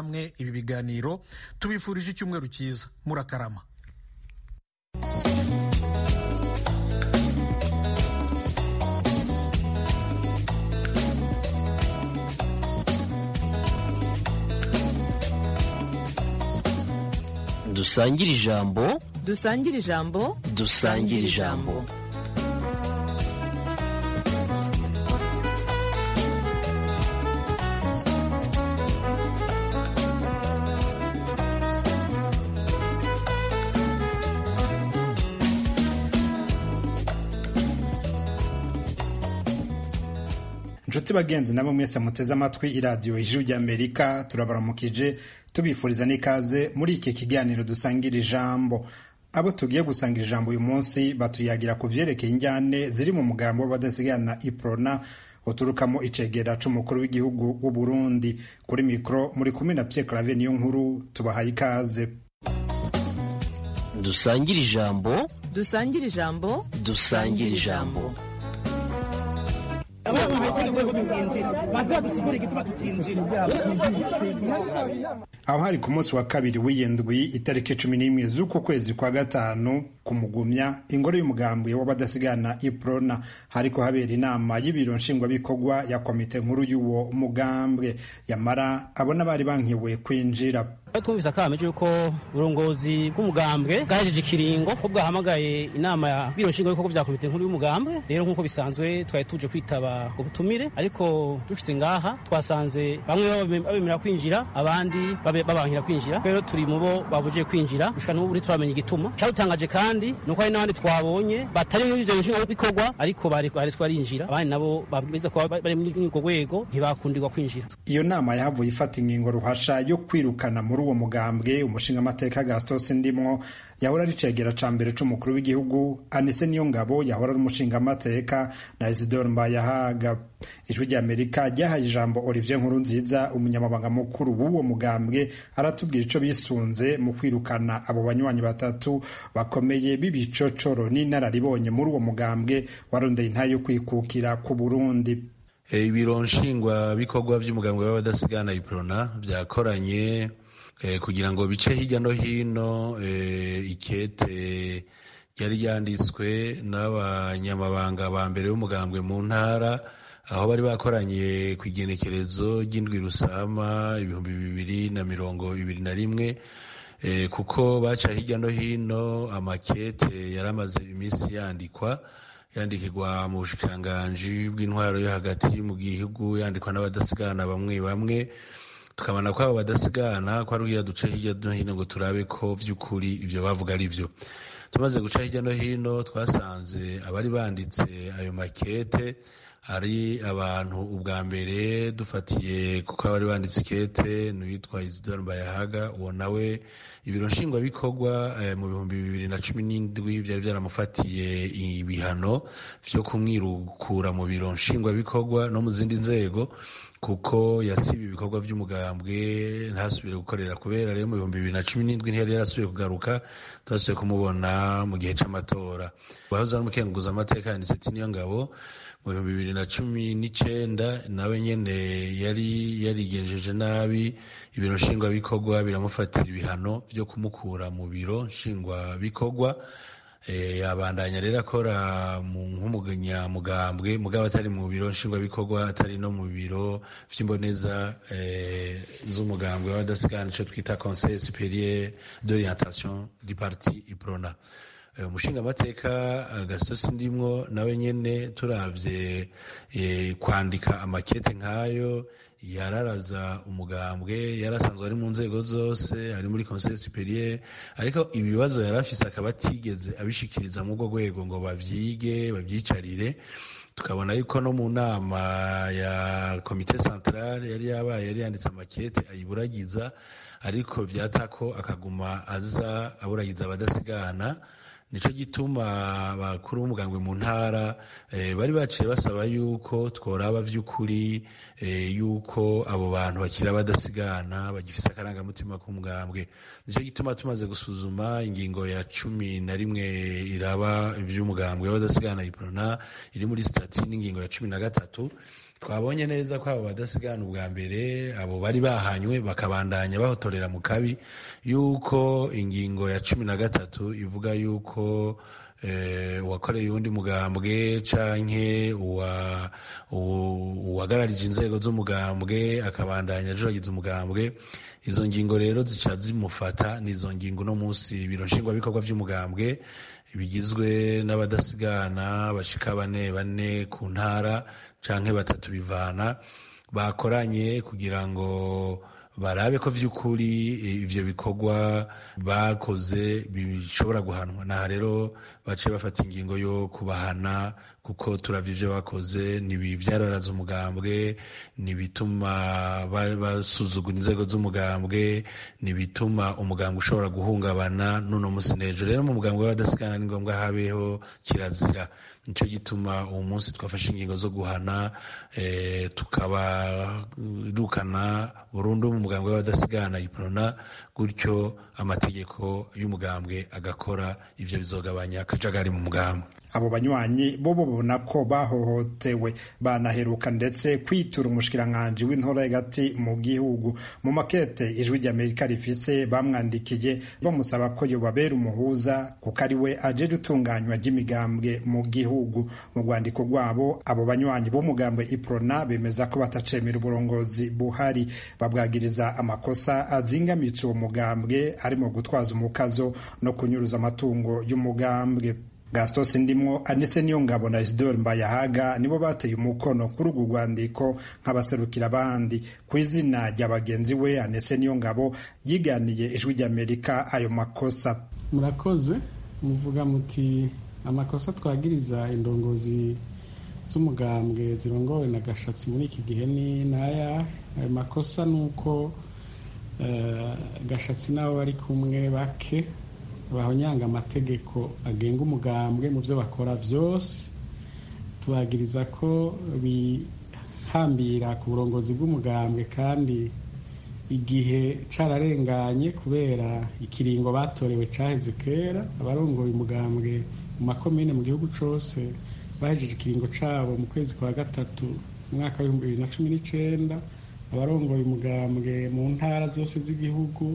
namwe ibi biganiro tubifurije icyumweru cyiza murakarama dusangire ijambo dusangire ijambo dusangire ijambo inshuti bagenzi nabo mwese muteze amatwi iradiyo ijwi ry'amerika turabaramukije tubifuriza n'ikaze muri iki kiganiro dusangira ijambo abo tugiye gusangira ijambo uyu munsi batuyagira ku byerekeye injyane ziri mu mugambo w'abadasigana iprona uturukamo icegera c'umukuru w'igihugu w'u Burundi kuri mikoro muri kumwe na Pierre Claver niyo nkuru tubahaye ikaze dusangire ijambo dusangire ijambo dusangire ijambo aho hari ku munsi wa kabiri w'iyindwi itariki cumi n'imwe z'uku kwezi kwa gatanu ku mugumya ingoro y'umugambwe w'abadasigana iprona hariko habera inama y'ibiro nshingwabikorwa ya komite nkuru y'uwo mugambwe yamara abona bari bankiwe kwinjira twumvise akameje yuko uburongozi bw'umugambwe bwahejeje ikiringo ko bwahamagaye inama ya biro nshingwabikorwa vya komite nkuru y'umugambwe rero nk'uko bisanzwe twari tuje kwitaba ubutumire ariko dushitse ngaha twasanze bamwe babemera kwinjira abandi babankira kwinjira rero turi mu bo babujije kwinjira gushika n'ubu uri turamenya igituma cyadutangaje kandi nuko hari n'abandi twabonye batari muri ivyo nshingwabikorwa ariko baretswe barinjira abandi nabo babwiza kuba bari muri urwo rwego ntibakundirwa kwinjira iyo nama yahavuye ifata ingingo ruhasha yo kwirukana muri uwo mugambwe umushingamateka gastos ndimwo yahora ari cegera ca mbere c'umukuru w'igihugu anise niyo ngabo yahora ari umushingamateka na isidore mbayahaga ijwi ry'amerika ryahaye ijambo olivier nkuru nziza umunyamabanga mukuru w'uwo mugambwe aratubwira ico bisunze mu kwirukana abo banywanyi batatu bakomeye b'ibicocoro n'inararibonye muri uwo mugambwe warondeye intayo yo kwikukira ku burundi ibiro nshingwabikorwa by'umugambwe w'abadasigana iprona byakoranye kugira ngo bice hirya no hino ikete ryari ryanditswe n'abanyamabanga ba mbere b'umugambwe mu ntara aho bari bakoranye ku igenekerezo ry'indwi rusama ibihumbi bibiri na mirongo ibiri na rimwe kuko baca hirya no hino amakete yari amaze iminsi yandikwa yandikirwa mu bushikiranganji bw'intwaro yo hagati mu gihugu yandikwa n'abadasigana bamwe bamwe tukabona ko abo badasigana ko ari ugira duce hirya no hino ngo turabe ko by'ukuri ibyo bavuga ari byo tumaze guca hirya no hino twasanze abari banditse ayo makete ari abantu ubwa mbere dufatiye kuko abari banditse ikete n'uwitwa isidore mbayahaga uwo nawe ibiro nshingwabikorwa mu bihumbi bibiri na cumi n'indwi byari byaramufatiye ibihano byo kumwirukura mu biro nshingwabikorwa no mu zindi nzego kuko yasiba ibikorwa by'umugambwe ntasubire gukorera kubera rero mu bihumbi bibiri na cumi n'indwi ntiyari yarasubiye kugaruka twasubiye kumubona mu gihe cy'amatora wahoze ari umukenguza amateka yaniseti niyo ngabo mu bihumbi bibiri na cumi n'icenda nawe nyene yari yarigenjeje nabi ibiro nshingwabikorwa biramufatira ibihano byo kumukura mu biro nshingwabikorwa yabandanya rero akora nk'umunyamugambwe mugabo atari mu biro nshingwabikorwa atari no mu biro vy'imboneza z'umugambwe w'abadasigana ico twita conseil superieur d'orientation du parti iprona umushingamateka gasosi ndimwo nawe nyene turavye kwandika amakete nk'ayo yararaza umugambwe yarasanzwe ari mu nzego zose ari muri conseil superieur ariko ibibazo yari afise akaba atigeze abishikiriza mu rwo rwego ngo bavyige babyicarire tukabona yuko no mu nama ya komite centrale yari yabaye yari yanditse amakete ayiburagiza ariko vyatako akaguma aza aburagiza abadasigana nico gituma bakuru b'umugambwe mu ntara bari baciye basaba yuko tworaba vy'ukuri yuko abo bantu bakira badasigana bagifise akarangamutima k'umugambwe nico gituma tumaze gusuzuma ingingo ya cumi na rimwe iraba ivy'umugambwe w'abadasigana iprona iri muri stati n'ingingo ya cumi na gatatu twabonye neza ko abo badasigana ubwa mbere abo bari bahanywe bakabandanya bahotorera mu kabi yuko ingingo ya cumi na gatatu ivuga yuko uwakoreye uwundi mugambwe canke uwagararije inzego z'umugambwe akabandanya ajuragiza umugambwe izo ngingo rero zica zimufata n'izo ngingo uno munsi ibiro nshingwabikorwa vy'umugambwe bigizwe n'abadasigana bashika bane bane ku ntara canke batatu bivana bakoranye kugira ngo barabe ko vy'ukuri ivyo bikorwa bakoze bishobora guhanwa naha rero bace bafata ingingo yo kubahana kuko turavye ivyo bakoze nibi vyararaza umugambwe nibituma basuzugura inzego z'umugambwe nibituma umugambwe ushobora guhungabana n'uno musi nejo rero mu mugambwe w'abadasigana ni ngombwa habeho kirazira nico gituma uwo munsi twafashe ingingo zo guhana e, tukabarukana burundu mu mugambwe w'abadasigana iprona gutyo amategeko y'umugambwe agakora ivyo bizogabanya akajagari mu mugambwe abo banywanyi bo babona ko bahohotewe banaheruka ndetse kwitura umushikiranganji w'intora hagati mu gihugu mu makete ijwi ry'amerika rifise bamwandikiye bamusaba ko yobabera umuhuza kuko ari we ajeje utunganywa ry'imigambwe mu gihugu mu rwandiko rwabo abo banywanyi b'umugambwe iprona bemeza ko batacemera uburongozi buhari babwagiriza amakosa azingamitse uwo mugambwe arimo gutwaza umukazo no kunyuruza amatungo y'umugambwe gastos ndimwo anise niyo ngabo na isidore mbayahaga nibo bateye umukono kuri urwo rwandiko nk'abaserukira abandi ku izina rya bagenzi we anise niyo ngabo yiganiye ijwi ry'amerika ayo makosa murakoze muvuga muti amakosa twagiriza indongozi z'umugambwe zirongowe na gashatsi muri iki gihe ni naya ayo makosa ni uko gashatsi n'abo bari kumwe bake bahonyanga amategeko agenga umugambwe mu byo bakora byose tubagiriza ko bihambira ku burongozi bw'umugambwe kandi igihe cararenganye kubera ikiringo batorewe caheze kera abarongoye umugambwe mu makomine mu gihugu cose bahejeje ikiringo cabo mu kwezi kwa gatatu mu mwaka w'ibihumbi bibiri na cumi n'icenda abarongoye umugambwe mu ntara zose z'igihugu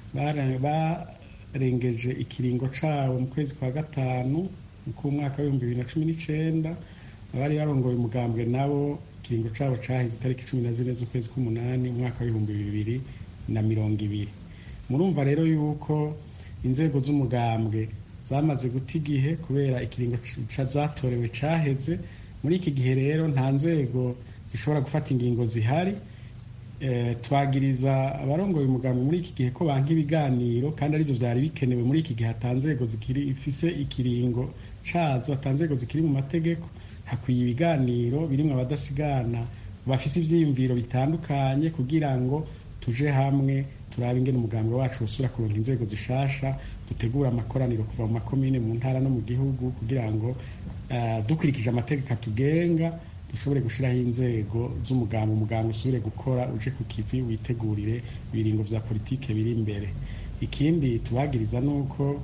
barengeje ikiringo cabo mu kwezi kwa gatanu k'umwaka w'ibihumbi bibiri na cumi n'icenda abari barongoye umugambwe nabo ikiringo cabo caheze itariki cumi na zine z'ukwezi k'umunani umwaka w'ibihumbi bibiri na mirongo ibiri murumva rero yuko inzego z'umugambwe zamaze guta igihe kubera ikiringo zatorewe caheze muri iki gihe rero nta nzego zishobora gufata ingingo zihari twagiriza abarongoye umugambwe muri iki gihe ko banka ibiganiro kandi arivyo vyari bikenewe muri iki gihe hatanzego zikiri ifise ikiringo cazo hatanzego zikiri mu mategeko hakwiye ibiganiro birimwo abadasigana bafise ivyiyumviro bitandukanye kugira ngo tuje hamwe turabe ingene umugambwe wacu wosubira kuronka inzego zishasha dutegura amakoraniro kuva mu makomine mu ntara no mu gihugu kugira ngo uh, dukurikije amategeko atugenga dushobore gushiraho inzego z'umugambwe umugambwe usubire gukora uje ku kivi witegurire ibiringo vya politike biri imbere ikindi tubagiriza nuko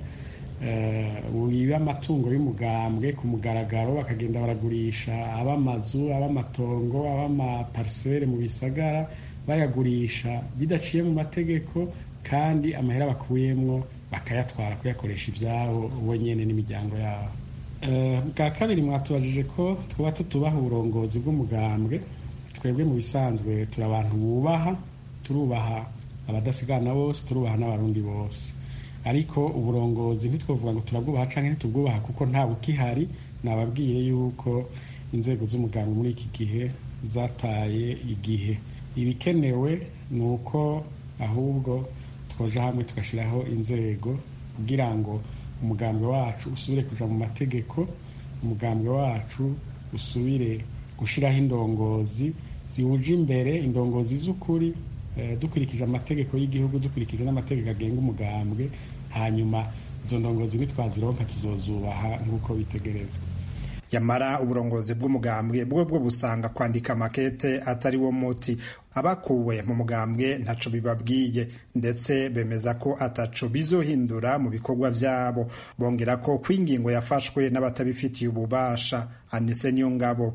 wiba amatungo y'umugambwe ku mugaragaro bakagenda baragurisha ab'amazu ab'amatongo ab'amaparisere mu bisagara bayagurisha bidaciye mu mategeko kandi amahera bakuyemwo bakayatwara kuyakoresha ivyabo bo nyene n'imiryango yabo bwa kabiri mwatubajije ko twaba tutubaha uburongozi bw'umugambwe twebwe mu bisanzwe turi abantu bubaha turubaha abadasigana bose turubaha n'abarundi bose ariko uburongozi ntitwavuga ngo turabwubaha cyangwa ntitubwubaha kuko nta bukihari nababwiye yuko inzego z'umugambwe muri iki gihe zataye igihe ibikenewe ni uko ahubwo twoja hamwe tugashyiraho inzego kugira ngo umugambwe wacu usubire kuja mu mategeko umugambwe wacu usubire gushiraho indongozi ziwuje imbere indongozi z'ukuri dukurikije amategeko y'igihugu dukurikije n'amategeko agenga umugambwe hanyuma izo ndongozi nitwazironka tuzozubaha nk'uko bitegerezwa yamara uburongozi bw'umugambwe bwo bwo busanga kwandika makete atari wo muti abakuwe mu mugambwe ntaco bibabwiye ndetse bemeza ko ataco bizohindura mu bikorwa vyabo bongera ko kwingingo yafashwe n'abatabifitiye ububasha anise niyo ngabo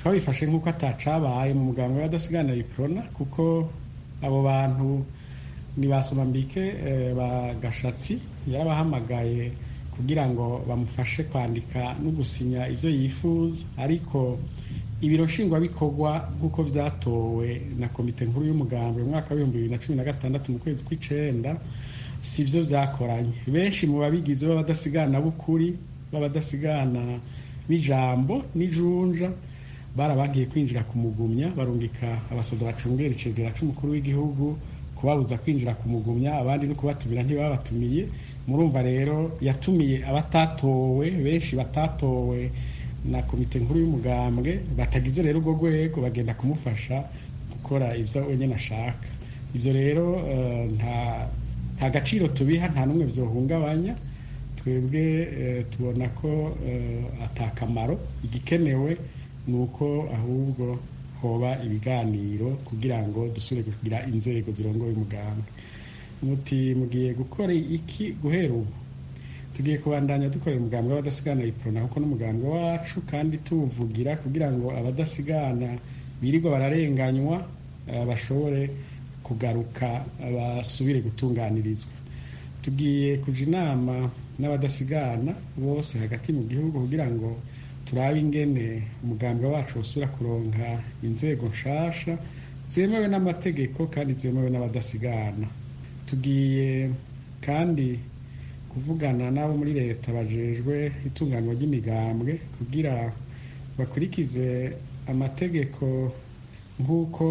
twabifashe nk'uko atacabaye mu muganga w'abadasigana iprona kuko abo bantu ni ba somambike ba gashatsi yarabahamagaye kugira ngo bamufashe kwandika no gusinya ibyo yifuza ariko ibiro nshingwabikorwa nk'uko byatowe na komite nkuru y'umugambwe mu mwaka w'ibihumbi bibiri na cumi na gatandatu mu kwezi kw'icenda si byo byakoranye benshi mu babigize b'abadasigana b'ukuri b'abadasigana b'ijambo n'ijunja barabagiye kwinjira ku mugumya barungika abasoda bacungera icegera c'umukuru w'igihugu kubabuza kwinjira ku mugumya abandi no kubatumira ntibabatumiye murumva rero yatumiye abatatowe benshi batatowe na komite nkuru y'umugambwe batagize rero urwo rwego bagenda kumufasha gukora ibyo wenyine ashaka ibyo rero nta nta gaciro tubiha nta n'umwe byohungabanya twebwe tubona ko atakamaro igikenewe ni uko ahubwo hoba ibiganiro kugira ngo dusubire kugira inzego zirongoye umugambwe muti mugiye gukora iki guhera ubu tugiye kubandanya dukorera umugambwe w'abadasigana iprona kuko n'umugambwe wacu kandi tuwuvugira kugira ngo abadasigana birirwa bararenganywa bashobore kugaruka basubire gutunganirizwa tugiye kuja inama n'abadasigana bose hagati mu gihugu kugira ngo turabe ingene umugambwe wacu usubira kuronka inzego nshasha zemewe n'amategeko kandi zemewe n'abadasigana tugiye kandi kuvugana n'abo muri leta bajejwe itunganywa ry'imigambwe kugira bakurikize amategeko nk'uko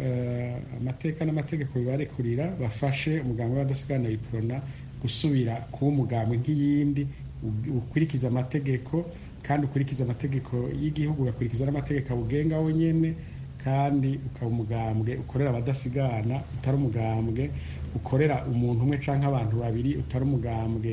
amateka n'amategeko bibarekurira bafashe umugambwe w'abadasigana iprona gusubira kuba umugambwe nk'iyindi ukurikiza amategeko kandi ukurikiza amategeko y'igihugu ugakurikiza n'amategeko awugenga wonyine kandi ukaba umugambwe ukorera abadasigana utari umugambwe ukorera umuntu umwe cyangwa abantu babiri utari umugambwe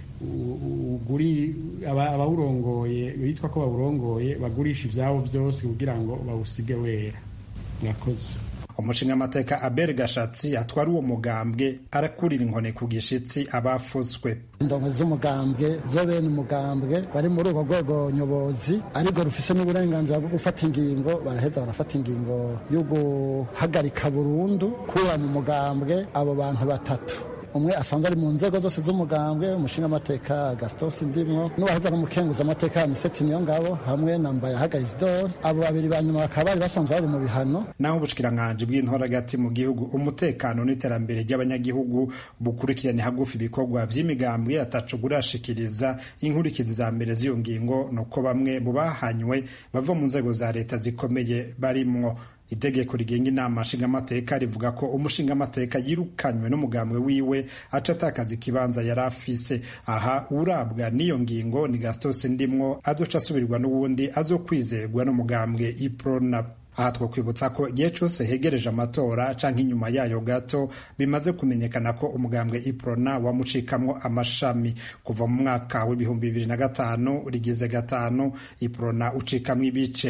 abawurongoye bitwa ko bawurongoye bagurisha ibyabo byose kugira ngo bawusige wera murakoze umushingamateka abel gashatsi atwara uwo mugambwe arakurira inkoni ku gishitsi abafuzwe indongo z'umugambwe zo bene umugambwe bari muri urwo rwego nyobozi ariko rufise n'uburenganzira bwo gufata ingingo baraheza barafata ingingo yo guhagarika burundu kuba mu mugambwe abo bantu batatu umwe asanzwe ari mu nzego zose z'umugambwe umushingamateka gastos ndimwo n'uwahoze ari umukenguza amateka ya miseti niyo ngabo hamwe na mbayahaga isidore abo babiri ba nyuma bakaba bari basanzwe bari mu bihano naho ubushikiranganji bw'intoragati mu gihugu umutekano n'iterambere ry'abanyagihugu bukurikirane hagufi ibikorwa vy'imigambwe atacu burashikiriza inkurikizi za mbere z'iyo ngingo nuko bamwe mu bahanywe bava mu nzego za leta zikomeye barimwo itegeko rigenga inama nshingamateka rivuga ko umushingamateka yirukanywe n'umugambwe wiwe aca atakaza ikibanza yari afise aha urabwa n'iyo ngingo ni gastos ndimwo azoca asubirwa n'uwundi azokwizerwa n'umugambwe iprona aha twakwibutsa ko igihe cyose hegereje amatora canke inyuma yayo gato bimaze kumenyekana ko umugambwe iprona wamucikamwo amashami kuva mu mwaka w'ibihumbi bibiri na gatanu rigize gatanu iprona ucikamwo ibice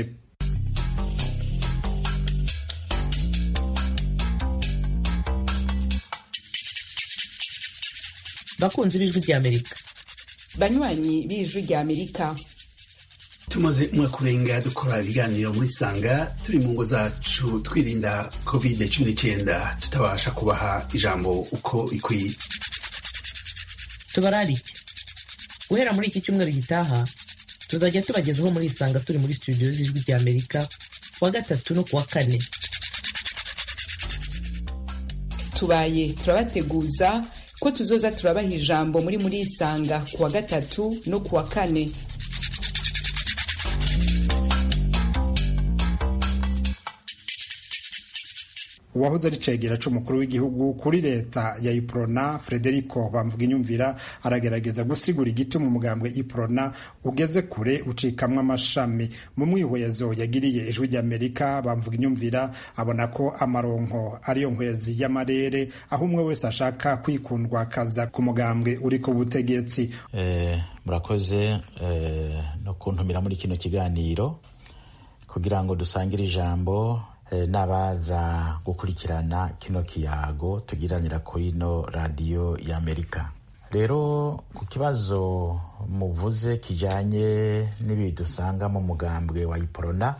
bakunzi b'ijwi ry'amerika banywanyi b'ijwi ry'amerika tumaze umwaka urenga dukora ibiganiro muri sanga turi mu ngo zacu twirinda covid cumi n'icyenda tutabasha kubaha ijambo uko ikwiye tubararike guhera muri iki cyumweru gitaha tuzajya tubagezaho muri isanga turi muri studio z'ijwi ry'amerika kuwa gatatu no kuwa kane tubaye turabateguza ko tuzoza turabaha ijambo muri muri isanga kuwa gatatu no kuwa kane uwahoze ari cegera c'umukuru w'igihugu kuri leta ya iprona frederico bamvuga inyumvira aragerageza gusigura igituma umugambwe iprona ugeze kure ucikamwo amashami mu mwihwezo yagiriye ijwi ry'amerika bamvuga inyumvira abona ko amaronko ariyo nkwezi y'amarere aho umwe wese ashaka kwikundwa akaza ku mugambwe uri ku butegetsi eh, murakoze eh, no kuntumira muri kino kiganiro kugira ngo dusangire ijambo n'abaza gukurikirana kino kiyago tugiranira kuri ino radiyo y'amerika rero ku kibazo muvuze kijyanye n'ibi dusanga mu mugambwe wa iporona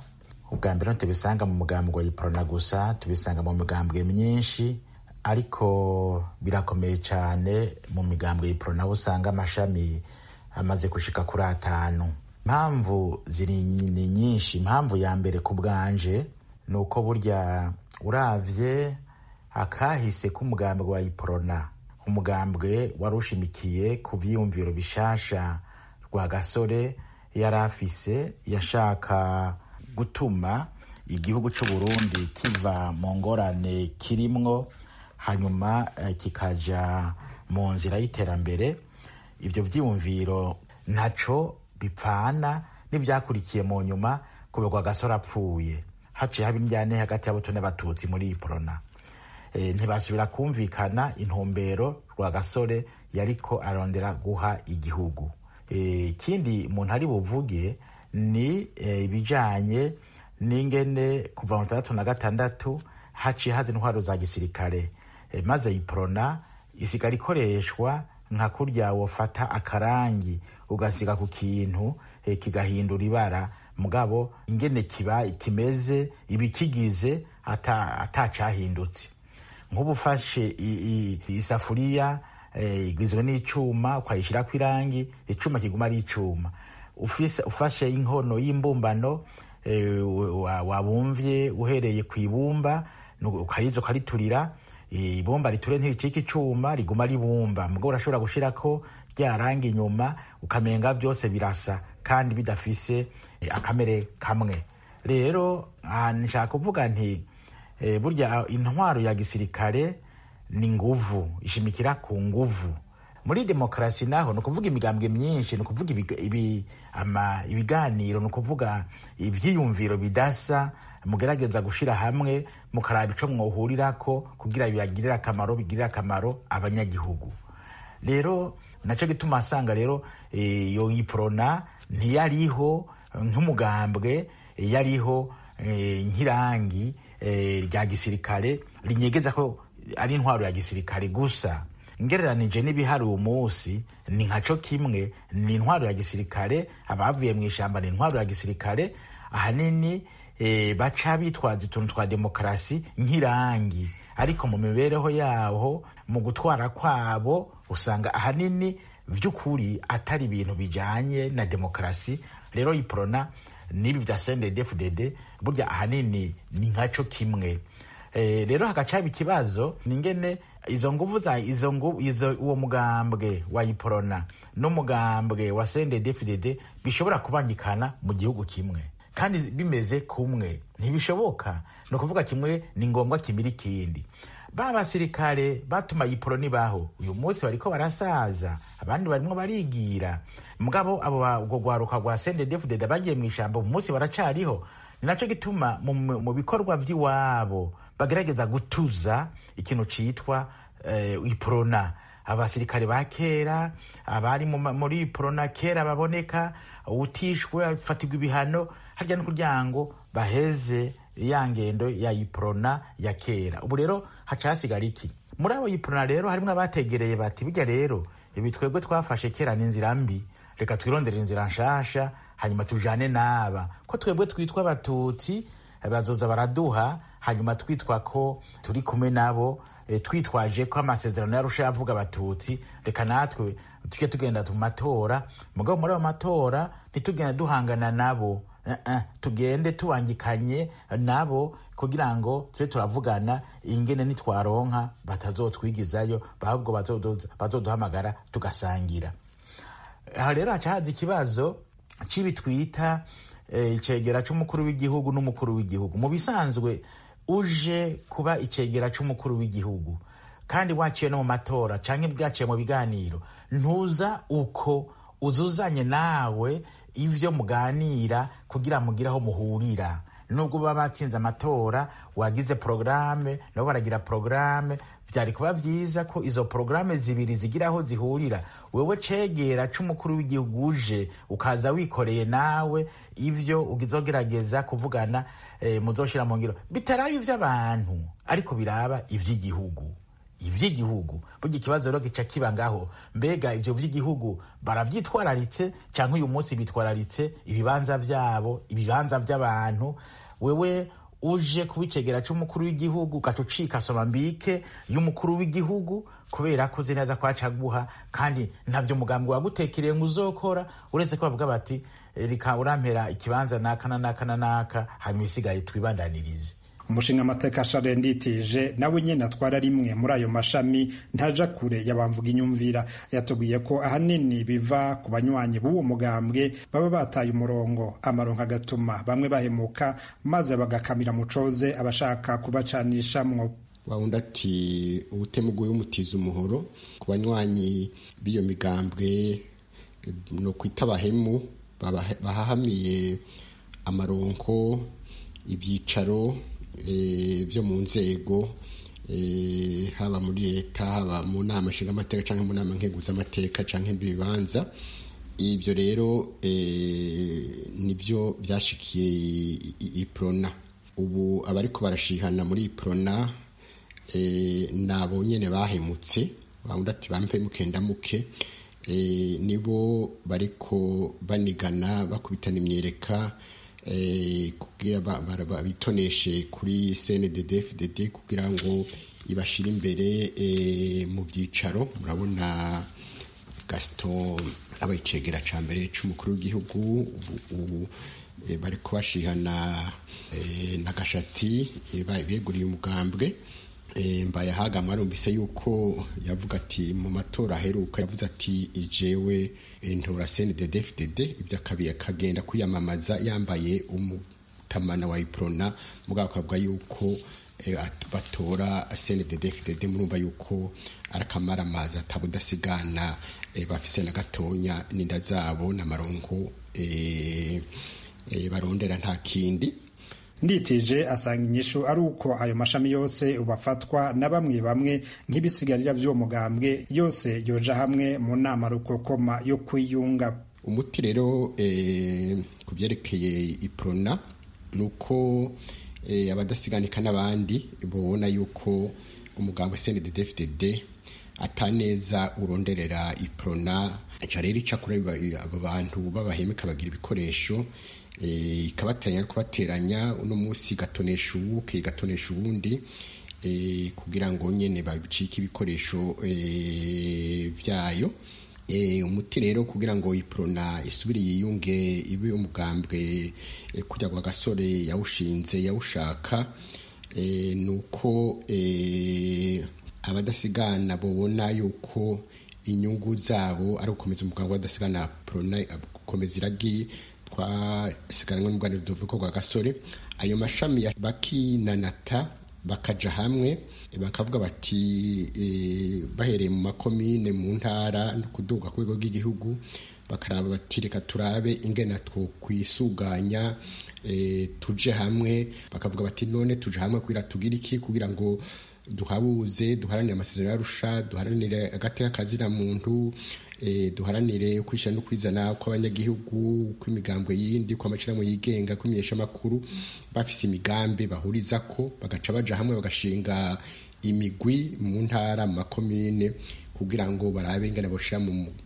ubwa mbere ntitubisanga mu mugambwe wa iprona gusa tubisanga mu migambwe myinshi ariko birakomeye cyane mu migambwe ya iprona aho usanga amashami amaze gushika kuri atanu impamvu ziri ni nyinshi impamvu ya mbere ku bwanje ni uko burya uravye akahise k'umugambwe wa iprona umugambwe wari ushimikiye ku vyiyumviro bishasha rwa gasore yari afise yashaka gutuma igihugu cy'u Burundi kiva mu ngorane kirimwo hanyuma eh, kikaja mu nzira y'iterambere ibyo vyiyumviro ntaco bipfana n'ivyakurikiye mu nyuma kubegwa gasore apfuye haciye haba indyane hagati y'abato n'abatutsi muri iprona e, ntibasubira kumvikana intumbero rwa gasore yariko arondera guha igihugu ikindi e, umuntu ari buvuge ni ibijanye e, n'ingene kuva mu tandatu na gatandatu haciye haza intwaro za gisirikare e, maze iprona isigara ikoreshwa nka kurya wofata akarangi ugasiga ku kintu e, kigahindura ibara mugabo ingene kiba kimeze ibikigize atacahindutse ata nk'ubu ufashe isafuriya igizwe n'icuma ukayishyirako irangi icuma kiguma ari icuma ufashe inkono y'imbumbano wabumvye uhereye ku ibumba ukariza ukariturira ibumba riture ntiricika icuma riguma ribumba mugabo urashobora gushirako rya rangi inyuma ukamenga byose birasa kandi bidafise akamere kamwe rero nshaka kuvuga nti burya intwaro ya gisirikare ni nguvu ishimikira ku nguvu muri demokarasi naho ni ukuvuga imigambwe myinshi ni ukuvuga ibiganiro ni ukuvuga ibyiyumviro bidasa mugerageza gushyira hamwe mukaraba icyo mwohurirako kugira bibagirire akamaro bigirire akamaro abanyagihugu rero nacyo gituma asanga rero iyo iprona ntiyariho nk'umugambwe yariho nk'irangi rya gisirikare rinyegeza ko ari intwaro ya gisirikare gusa ngereranije n'ibihari uwo munsi ni nkaco kimwe ni intwaro ya gisirikare abavuye mu ishyamba ni intwaro ya gisirikare ahanini e, baca bitwaza utuntu twa demokarasi nk'irangi ariko mu mibereho yaho mu gutwara kwabo usanga ahanini vy'ukuri atari ibintu bijanye na demokarasi rero iprona n'ibi vya CNDD-FDD burya ahanini ni nkaco kimwe e, rero hagacaba ikibazo ningene izo nguvu za izo nguvu izo uwo mugambwe wa iprona n'umugambwe wa CNDD-FDD bishobora kubangikana mu gihugu kimwe kandi bimeze kumwe ntibishoboka ni ukuvuga kimwe ni ngombwa kimira ikindi ba basirikare batuma iproni baho uyu munsi bariko barasaza abandi barimwo barigira mugabo abo ubwo rwaruka rwa CNDD-FDD bagiye mu ishyamba mu munsi baracariho ni naco gituma mu bikorwa vy'iwabo bagerageza gutuza ikintu citwa uh, iprona abasirikare ba kera abari muri iprona kera baboneka utishwe afatirwa ibihano harya no kugira ngo baheze ya ngendo ya iprona ya kera ubu rero haca hasigara iki muri abo iprona rero harimwo abategereye bati burya rero ibi twebwe twafashe kera ni inzira mbi reka twirondere inzira nshasha hanyuma tujane n'aba ko twebwe twitwa abatutsi bazoza baraduha hanyuma twitwa ko turi kumwe nabo e, twitwaje ko amasezerano yarusha yavuga abatutsi reka natwe tujye tugenda mu matora mugabo muri ayo matora ntitugenda duhangana nabo uh -uh. tugende tubangikanye nabo kugira ngo tube turavugana ingene nitwaronka batazotwigizayo ahubwo bazoduhamagara tugasangira aha rero haca haza ikibazo cibi twita icegera c'umukuru w'igihugu n'umukuru w'igihugu mu bisanzwe uje kuba icegera c'umukuru w'igihugu kandi waciye no mu matora canke bwaciye mu biganiro ntuza uko uzuzanye nawe ivyo muganira kugira mugire aho muhurira nubwo baba batsinze amatora wagize porogaramu nabo baragira porogaramu byari kuba byiza ko izo porogaramu zibiri zigira aho zihurira wewe cegera c'umukuru w'igihugu uje ukaza wikoreye nawe ivyo ugizogerageza kuvugana e, muzoshira mu ngiro bitaraba ivy'abantu ariko biraba ivy'igihugu ivy'igihugu burya ikibazo rero gica kiba ngaho mbega ivyo vy'igihugu baravyitwararitse canke uyu munsi bitwararitse ibibanza vyabo ibibanza vy'abantu wewe uje kuba icegera c'umukuru w'igihugu ugaca ucika somambike y'umukuru w'igihugu kubera ko uzi neza ko acaguha kandi ntabyo umugambi wagutekereye ngo uzokora uretse ko bavuga bati reka urampera ikibanza naka na naka na naka hanyuma isigaye twibandanirize umushinga amateka share nditije nawe nyene atwara rimwe muri ayo mashami ntaja kure yabamvuga inyumvira yatubwiye ko ahanini biva ku banywanyi b'uwo mugambwe baba bataye umurongo amaronko agatuma bamwe bahemuka maze bagakamira mucoze abashaka kubacanishamwo wawundi ati ubutemuguye umutiza umuhoro ku banywanyi b'iyo migambwe no kwita abahemu bahahamiye amaronko ibyicaro byo mu nzego haba muri leta haba mu nama nshingamateka cyangwa mu nama nkeguzamateka cyangwa ibibanza ibyo rero nibyo byashikiye iprona ubu abariko barashihana muri iprona nabo nyine bahemutse bawundi ati bampemuke ndamuke nibo bariko banigana bakubitana imyereka kugira bitoneshe kuri cndd fdd kugira ngo ibashire imbere mu byicaro murabona gaston abayicegera ca mbere c'umukuru w'igihugu ubu bari kubashihana na gashatsi beguriye umugambwe mbaye ahaga mwarumvise yuko yavuga ati mu matora aheruka yavuze ati jewe ntora cndd fdd ibyo akabiye akagenda kwiyamamaza yambaye umutamana wa iprona mugabo akavuga yuko batora cndd fdd murumva yuko arakamara amazi atabudasigana bafise na gatonya n'inda zabo n'amaronko barondera nta kindi nditije asanga inyishu ari uko ayo mashami yose ubafatwa na bamwe bamwe nk'ibisigarira by'uwo mugambwe yose yoja hamwe mu nama rukokoma yo kwiyunga umuti rero ku byerekeye iprona ni uko abadasiganika n'abandi babona yuko umugambi cnddfdd ataneza uronderera iprona ica rero ica kuri abo bantu b'abahemu ikabagira ibikoresho ikabatanya no kubateranya uno munsi igatonesha ubu igatonesha ubundi kugira ngo nyine babicike ibikoresho byayo umuti rero kugira ngo iprona isubire yiyunge ibe umugambwe kujya kwa gasore yawushinze yawushaka ni uko abadasigana babona yuko inyungu zabo ari ugukomeza umugambwe w'abadasigana prona gukomeza iragi twasigaranwe n'ubwanire duvuga kwa gasore ayo mashami bakinanata bakaja hamwe bakavuga bati bahereye mu makomine mu ntara no kuduga ku rwego rw'igihugu bakaraba bati reka turabe ingena two kwisuganya tuje hamwe bakavuga bati none tuje hamwe kugira tugire iki kugira ngo duhabuze duharanire amasezerano yarusha duharanire agateka kazina muntu duharanire kwishyira no kwizana kw'abanyagihugu kw'imigambwe yindi kw'amashyirahamwe yigenga kw'imenyesha amakuru bafise imigambi bahuriza ko bagaca baja hamwe bagashinga imigwi mu ntara mu makomine kugira ngo barabe ingana boshira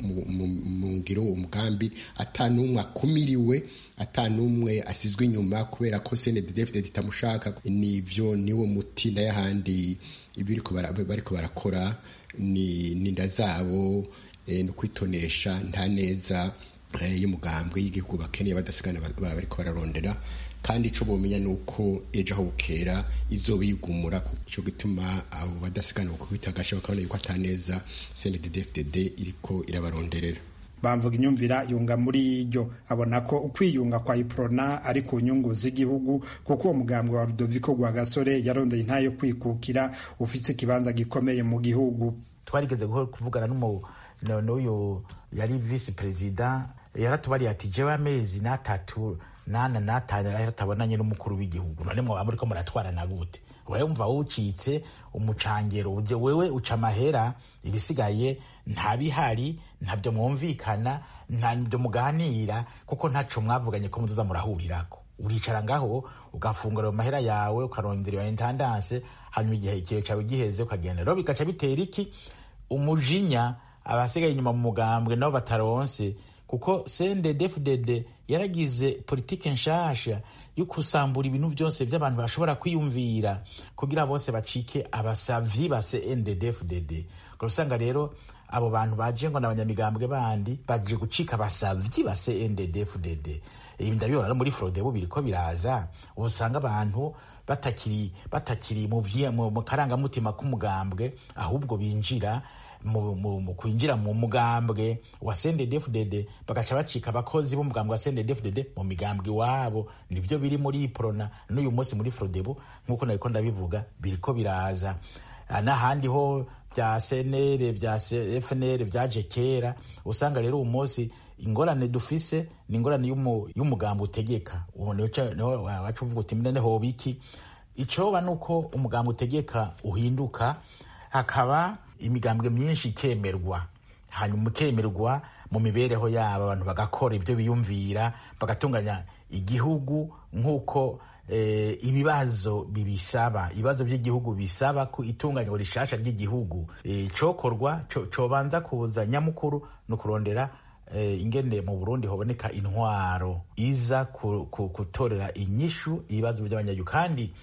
mu ngiro umugambi atanumwe akumiriwe atanumwe asizwe inyuma kubera ko CNDD-FDD itamushaka nivyo niwo muti n'ayahandi ibiriko bariko barakora ni ninda zabo no kwitonesha nta neza y'umugambwe y'igihugu bakeneye badasigana bariko bararondera kandi ico bomenya nuko ejo aho bukera izoba yigumura cyo gituma abo badasigana kubita gasha bakabona yuko ataneza CNDD-FDD iriko irabaronderera bamvuga inyumvira yunga muri iryo abona ko ukwiyunga kwa iprona ari ku nyungu z'igihugu kuko uwo mugambwe wa Rudoviko Rwagasore yarondeye intayo kwikukira ufite ikibanza gikomeye mu gihugu twarigeze kuvugana n'uyu yari visi perezida yaratubariye ati jewe amezi n'atatu nana natanu yaratabonanye n'umukuru w'igihugu none mwaba muriko muratwarana gute wewe umva wucitse umucangero uje wewe uca amahera ibisigaye ntabihari ntabyo mwumvikana ntabyo muganira kuko ntaco mwavuganye ko muzoza murahurirako uricara ngaho ugafungura ayo mahera yawe ukarondera iyo intendance hanyuma igihe ikihe cawe giheze ukagenda rero bigaca bitera iki umujinya abasigaye inyuma mu mugambwe nabo bataronse kuko CNDD-FDD yaragize politike nshasha yo kusambura ibintu byose by'abantu bashobora kwiyumvira kugira bose bacike abasavyi ba CNDD-FDD usanga rero abo bantu baje ngo n'abanyamigambwe bandi baje gucika abasavyi ba CNDD-FDD ibi ndabibona no muri Frodebu biriko biraza usanga abantu batakiri batakiri mu mu karangamutima k'umugambwe ahubwo binjira mu kwinjira mu mugambwe wa CNDD-FDD bagaca bacika abakozi b'umugambwe wa CNDD-FDD mu migambwe iwabo nivyo biri muri Iprona n'uyu munsi muri Frodebu nk'uko nariko ndabivuga biriko biraza n'ahandi ho bya CNL bya FNL byaje kera usanga rero uyu munsi ingorane dufise ni ingorane y'umugambi utegeka niho wacu uvuga uti mene hoba iki icoba nuko umugambi utegeka uhinduka hakaba imigambwe myinshi ikemerwa hanyuma ikemerwa mu mibereho yabo abantu bagakora ibyo biyumvira bagatunganya igihugu nk'uko ibibazo bibisaba ibibazo by'igihugu bisaba ku itunganywa rishasha ry'igihugu cokorwa cobanza kuza nyamukuru ni ukurondera ingene mu burundi haboneka intwaro iza gutorera inyishu ibibazo by'abanyagihugu kandi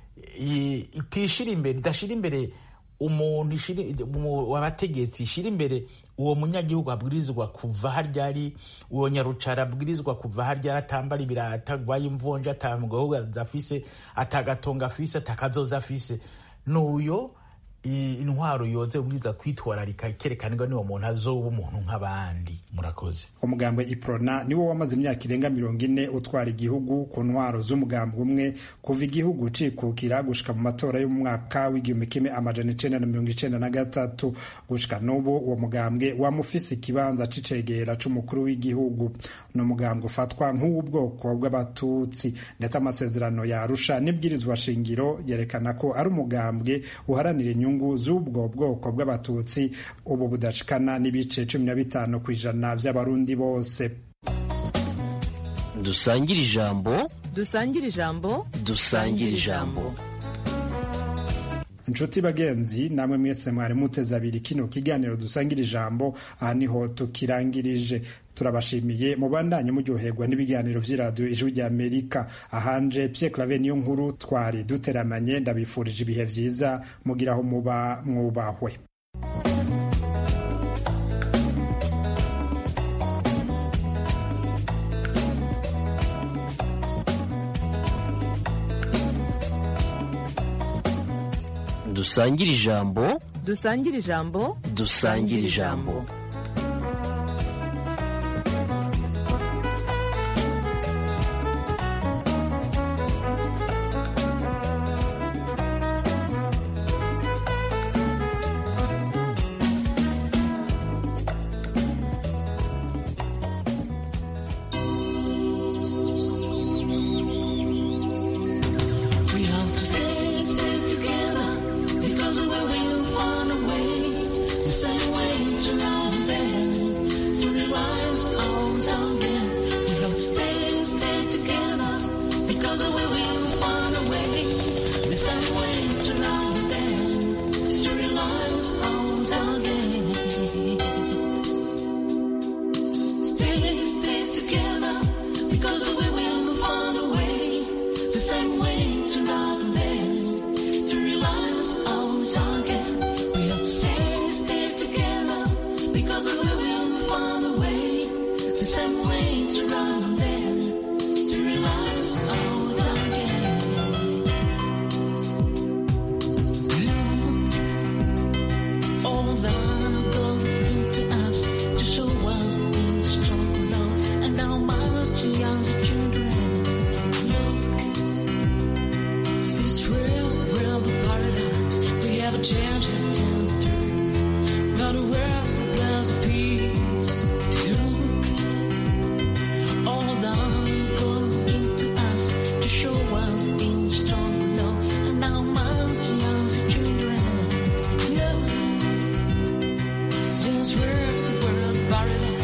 itishira imbere idashira imbere umuntu wabategetsi ishira imbere uwo munyagihugu abwirizwa kuva harya ari uwo nyarucara abwirizwa kuva harya ari atambara ibirata agwaye imvunja atamugahugu afise atagatonga afise atakazoza afise n'uyo intwaro yoze ubwiza kwitwararika ikerekanirwa niwo muntu azoba umuntu nk'abandi murakoze umugambwe iprona niwo wamaze imyaka irenga mirongo ine utwara igihugu ku ntwaro z'umugambwe umwe kuva igihugu cikukira gushika mu matora y'umwaka w'igihumbi kimwe amajana icenda na mirongo icenda na gatatu gushika n'ubu uwo mugambwe wamufise ikibanza c'icegera c'umukuru w'igihugu ni umugambwe ufatwa nk'uw'ubwoko bw'abatutsi ndetse amasezerano ya arusha n'ibwirizwa shingiro yerekana ko ari umugambwe uharanira inyungu inyungu z'ubwo bwoko bw'abatutsi ubu budashikana n'ibice cumi na bitanu ku ijana by'abarundi bose dusangire ijambo dusangire ijambo dusangire ijambo inshuti bagenzi namwe mwese mwari muteze abiri kino kiganiro dusangira ijambo aha niho tukirangirije turabashimiye mubandanye muryoherwa n'ibiganiro vy'iradiyo ijwi rya amerika ahanje pye clave niyo nkuru twari duteramanye ndabifurije ibihe vyiza mugira aho muba mwubahwe dusangire ijambo dusangire ijambo dusangire ijambo Just where the world buried